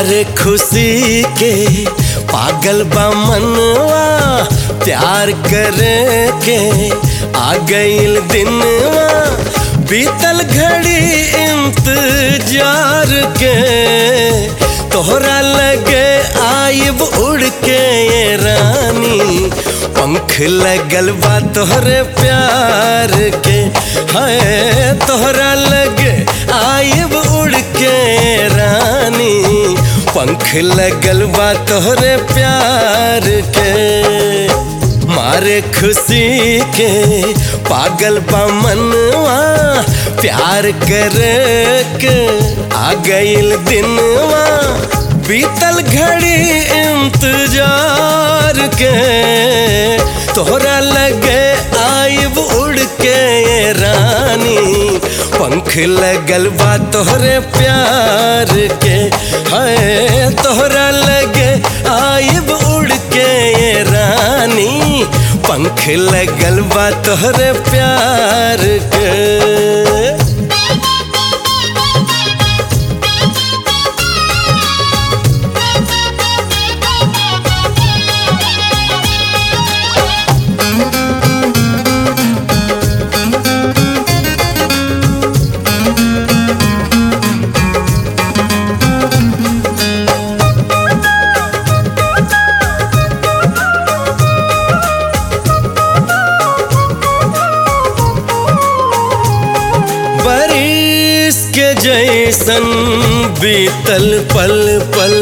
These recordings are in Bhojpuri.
मारे खुशी के पागल बा मनवा प्यार करे के आ गईल दिनवा बीतल घड़ी इंतजार के तोहरा लगे आइब उड़ के ये रानी पंख लगल बा तोहरे प्यार के है तोहरा लगे आइब उड़ के रानी पंख लगल बा तोहरे प्यार के मारे खुशी के पागल बा मनवा प्यार करे के आ गईल दिनवा बीतल घड़ी इंतजार के तोहरा लगे आइब उड़ के ये रानी पंख लगल बा तोहरे प्यार के है तोहरा लगे आइब उड़ के ये रानी पंख लगल बा तोहरे प्यार के बारिश के जैसन बीतल पल पल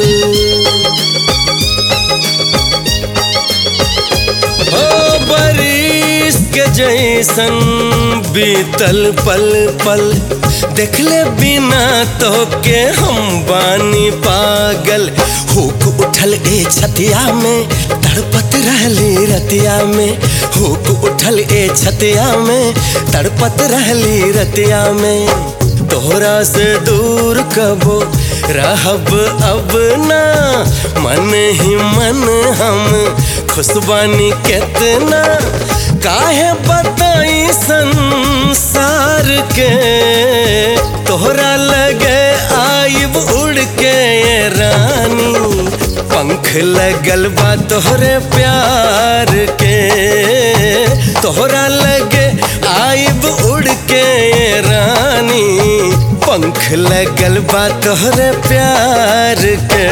ओ बारिश के जैसन बीतल पल पल देखले बिना तो के हम बानी पागल हुक उठल ए छतिया में तड़पत रहली रतिया में हुक उठल ए छतिया में तड़पत रहली रतिया में तोहरा से दूर कबो रहब अब ना मन ही मन हम खुशबानी कितना काहे बताई संसार के तोहरा लगे आइब उड़ के ये रानी पंख लगल बा तोहरे प्यार के तोहरा लगे आइब उड़ के ये रानी पंख लगल बा तोहरे प्यार के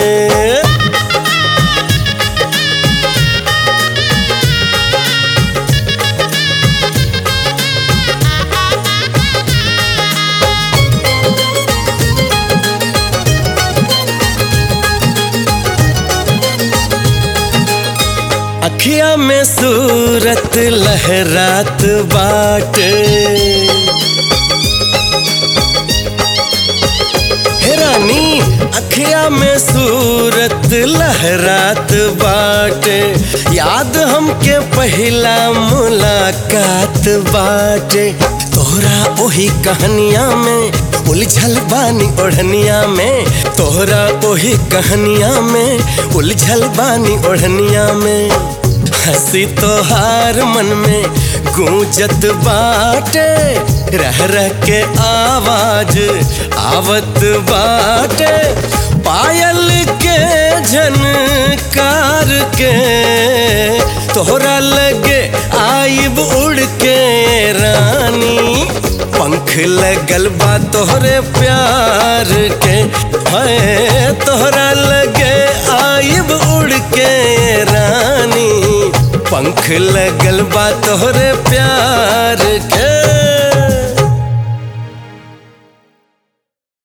अखिया में सूरत लहरात बाट हे रानी अखिया में सूरत लहरात बाट याद हमके पहला मुलाकात बाट तोहरा ओही कहानिया में उलझल बानी ओढ़निया में तोहरा ओही कहानिया में उलझल बानी ओढ़निया में हंसी तोहार मन में गूंजत बाटे रह रह के आवाज आवत बाटे पायल के झनकार के तोहरा लगे आइब उड़ के रानी पंख लगल बा तोहरे प्यार के है तोहरा लगे आइब उड़ के रानी पंख लगल बा तोहरे प्यार